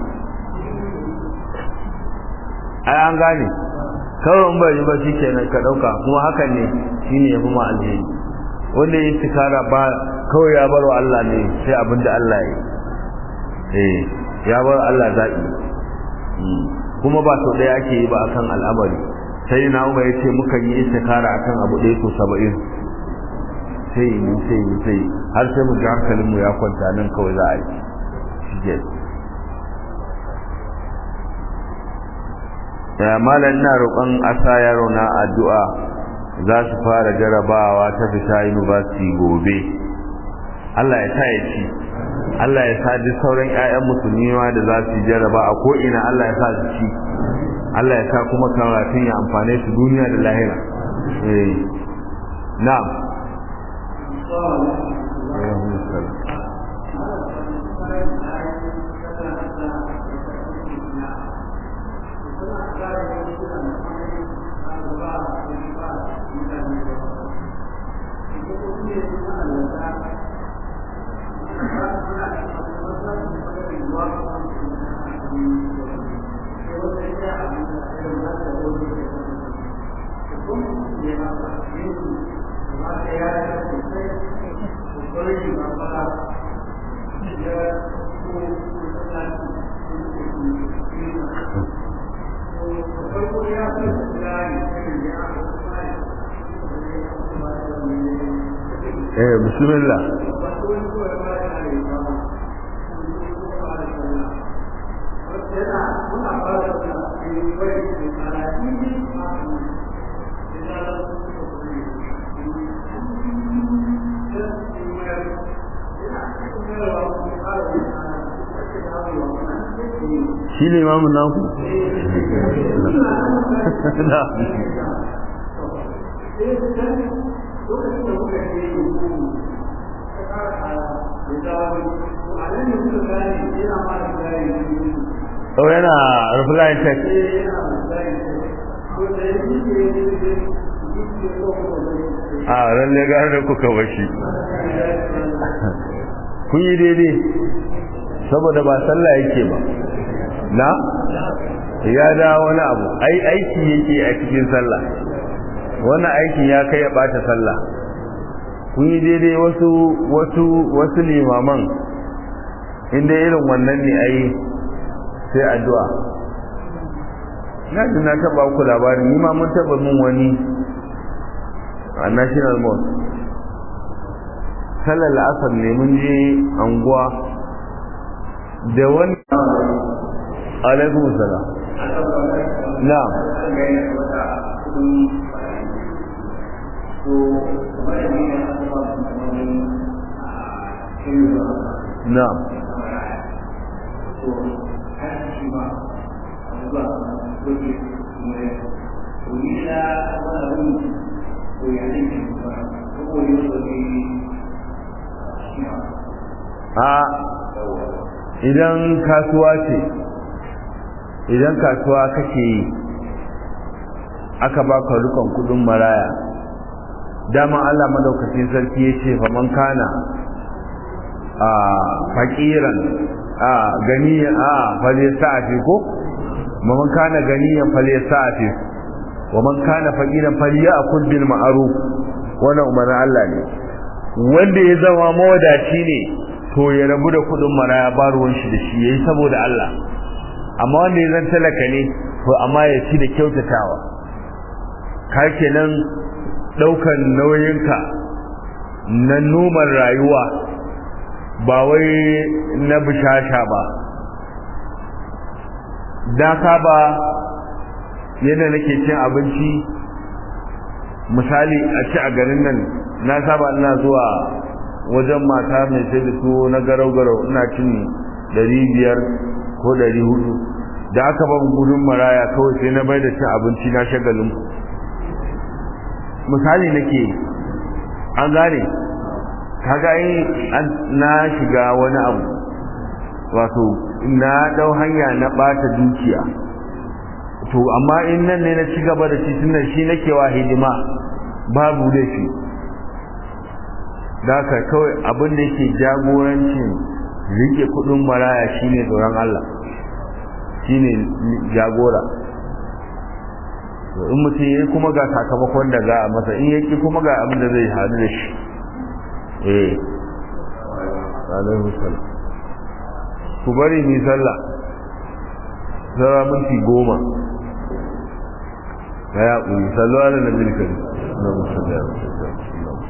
ai an gane kawai in bai yi ba shikenan ka dauka kuma hakan ne shine ya fi ma alheri wanda ya istikara ba kawai ya bar wa Allah ne sai abin da Allah ya eh ya bar Allah zaɓi kuma ba sau ɗaya ake yi ba akan al'amari sai na umar ya ce mukan yi istikara akan abu ɗaya to saba'in sai yi sai yi sai har sai mu ji hankalin mu ya kwanta nan kawai za a yi shige ya malam ina roƙon asa yaro na addu'a za su fara jarabawa ta fita university gobe Allah ya sa ya ci Allah ya sa duk sauran ƴaƴan musulmi ma da za su jaraba a ko ina Allah ya sa su ci Allah ya sa kuma karatun ya amfane su duniya da lahira eh na'am eh bismillah shi ne imamun naku? na Oh yana reply text. A lalle gare da kuka bashi. Kun yi daidai saboda ba sallah yake ba. Na? Ya da wani abu, ai aiki yake a cikin sallah. Wannan aikin ya kai ya bata sallah. Kun yi daidai wasu wasu wasu limaman inda irin wannan ne ai sai addu'a na ji na taba ku labarin ni ma mun taba min wani a national mosque sallar asar ne mun je anguwa da wani alaikum salam na na a idan kasuwa ce idan kasuwa kake yi aka baka rukun kudin maraya dama Allah madaukakin sarki ya ce fa man kana a faqiran a ganiyan a fale sa'ati ko man kana ganiyan fale sa'ati wa man kana faqiran falyakul bil ma'ruf wannan umarnin Allah ne wanda ya zama mawadaci ne to ya rabu da kudin maraya ba ruwan shi da shi yayi saboda Allah amma wanda ya zan talaka ne to amma ya ci da kyautatawa ka kenan daukan nauyinka na noman rayuwa ba wai na bishasha ba da ka ba yadda nake cin abinci misali a ci a garin nan na saba ina zuwa wajen mata mai sai da tuwo na garau-garau ina cin ɗari biyar ko ɗari hudu da aka ban gudun maraya kawai sai na bai da cin abinci na shagalin misali nake an gane kaga an na shiga wani abu wato na dau hanya na bata dukiya to amma in nan ne na ci gaba da shi tunan shi nake wa hidima babu laifi da ka kawai abin da yake jagorancin rike kudin maraya shine tsoron Allah shine jagora in mutum yayi kuma ga sakamakon da za a masa in yaki kuma ga abin da zai hadu da shi eh alaihi salam ku bari mi sallah zara minti goma ya ƙuri sallu ala nabi karim na musulmi